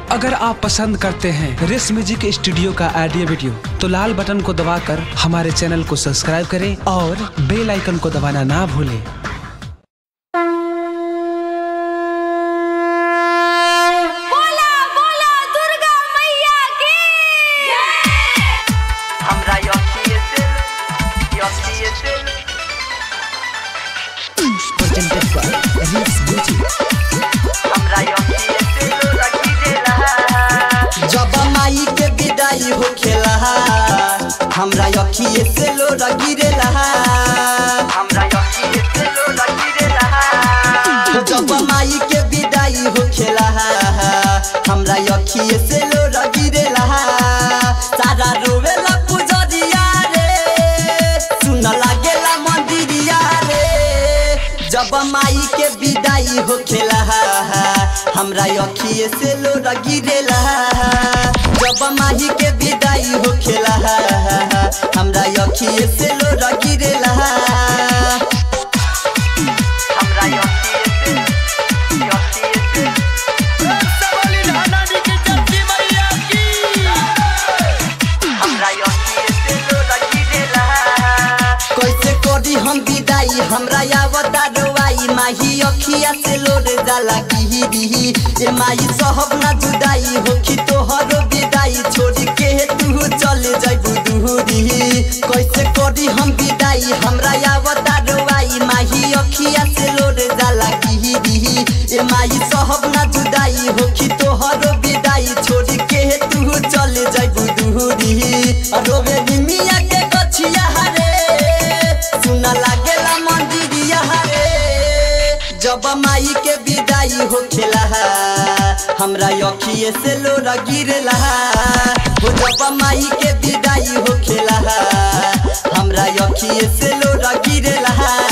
अगर आप पसंद करते हैं रेस म्यूजिक स्टूडियो का ऑडियो वीडियो तो लाल बटन को दबाकर हमारे चैनल को सब्सक्राइब करें और बेल आइकन को दबाना ना भूलें बोला बोला दुर्गा मैया की हमरा यकी दिल यकी दिल हमरा यकी दिल लगी दिल जब माई के विदाई हो खेला हमरा अखिए से लो गिरेला हमरा यकी दिल लगी दिल जब माई के विदाई हो खेला हमरा अखिए से लो गिरेला सारा रोवेला पुजरिया रे सुन लागेला मंदिरिया रे जब माई के विदाई हो खेला हमरा अखिए से लो गिरेला जब माही के विदाई हो खेला हमरा अखिए से लो गिरेला हमरा यकी दिल यकी दिल हमरा यकी दिल लगी दिल कैसे करी हम विदाई हमरा आवता रोवाई माही अखिया से लोरे जाला गिरी ए माई सहब ना जुदाई होखी तोहरो विदाई छोड़ के तू चले जाइबू दूरी कैसे करी हम विदाई हमरा आवता रोवाई माही अखिया से लोरे जाला गिरी ए माई सहब ना जुदाई होखी तोहरो विदाई छोड़ के तू चले जाइबू दूरी रोवे निमिया के गछिया हरे सुना लागेला मंदिरिया हरे जब माई के विदाई हो खेला हमरा अखिए से लोरा गिरेला हो जब माई के विदाई हो खेला हमरा अखिए से लोरा गिरेला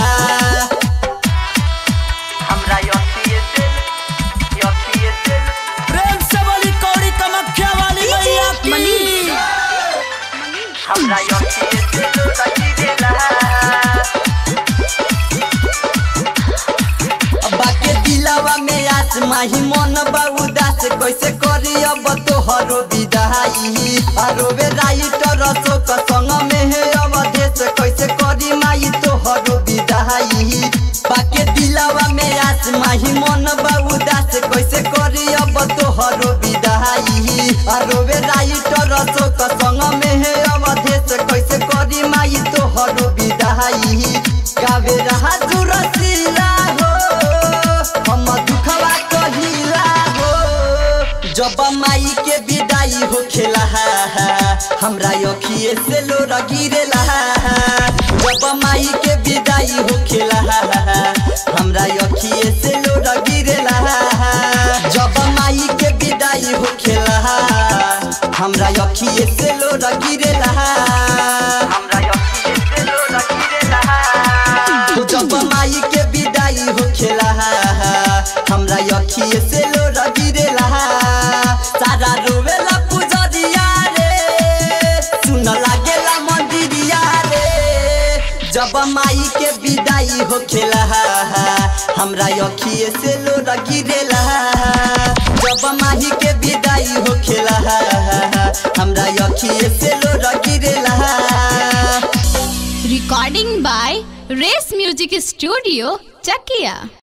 हमरा यकी दिल यकी दिल प्रेम से बोली कौड़ी कमख्या वाली मैया मनीष हमरा यकी दिल लगी दिल बाके दिलावा में आस माही मन बा उदास कैसे करी अब तोहरो विदाई अरोबे राइटर अशोक संग में है अवधेश कैसे करी माई तोहरो विदाई बाके दिलावा में आस माही मन बा उदास कैसे करी अब तोहरो विदाई अरोबे राइटर अशोक संग में है अवधेश कैसे करी माई तोहरो विदाई गावे रहा जुरसीला हो हम दुखवा कहिला हो जब माई के विदाई हो खेला हमरा अखिए से लो गिरेला जब माई के विदाई हो खेला हमरा अखिए से लो गिरेला जब माई के विदाई हो खेला हमरा अखिए से लो गिरेला हमरा यकी दिल लगी दिल तो जब माई के विदाई हो खेला हमरा अखिए से लो गिरेला सारा रोवेला पुजरिया रे सुन लागेला मंदिरिया रे जब माई के विदाई हो खेला हमरा अखिए से लो गिरेला जब माही के विदाई हो खेला हमरा अखिए से लो गिरेला recording by race music studio Chakiya